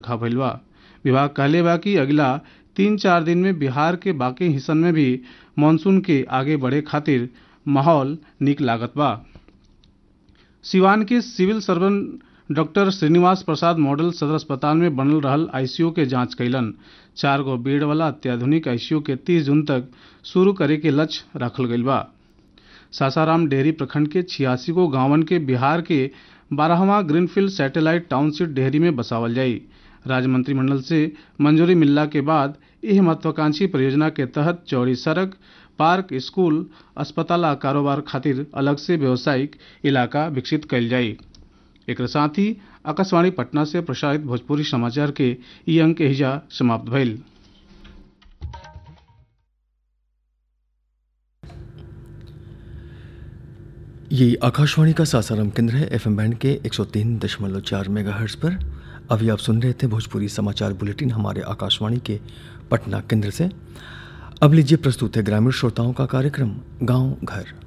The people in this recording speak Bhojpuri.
बरखा भइल बा विभाग कहले बा कि अगला तीन चार दिन में बिहार के बाकी हिस्सन में भी मानसून के आगे बढ़े खातिर माहौल निक लागत बा सिवान के civil surgeon doctor Srinivas Prasad model सदर अस्पताल में बनल रहल आईसीयू के जांच कैलन चार गो बेड वाला अत्याधुनिक आईसीयू के 30 जून तक शुरू करे के लक्ष्य रखल गईल बा सासाराम डेहरी प्रखंड के छियासी गो गांवन के बिहार के बारहवा ग्रीनफील्ड सैटेलाइट टाउनशिप डेहरी में बसावल जाई राज्य मंत्रिमंडल से मंजूरी मिलला के बाद यह महत्वाकांक्षी परियोजना के तहत चौड़ी सड़क पार्क स्कूल अस्पताल आ कारोबार खातिर अलग से व्यावसायिक इलाका विकसित कयल जाई एक साथ ही आकाशवाणी पटना से प्रसारित भोजपुरी समाचार के ई अंक हिजा समाप्त भइल ये आकाशवाणी का सासाराम केंद्र है एफएम बैंड के 103.4 मेगाहर्ट्ज पर अभी आप सुन रहे थे भोजपुरी समाचार बुलेटिन हमारे आकाशवाणी के पटना केंद्र से अब लीजिए प्रस्तुत है ग्रामीण श्रोताओं का कार्यक्रम गांव घर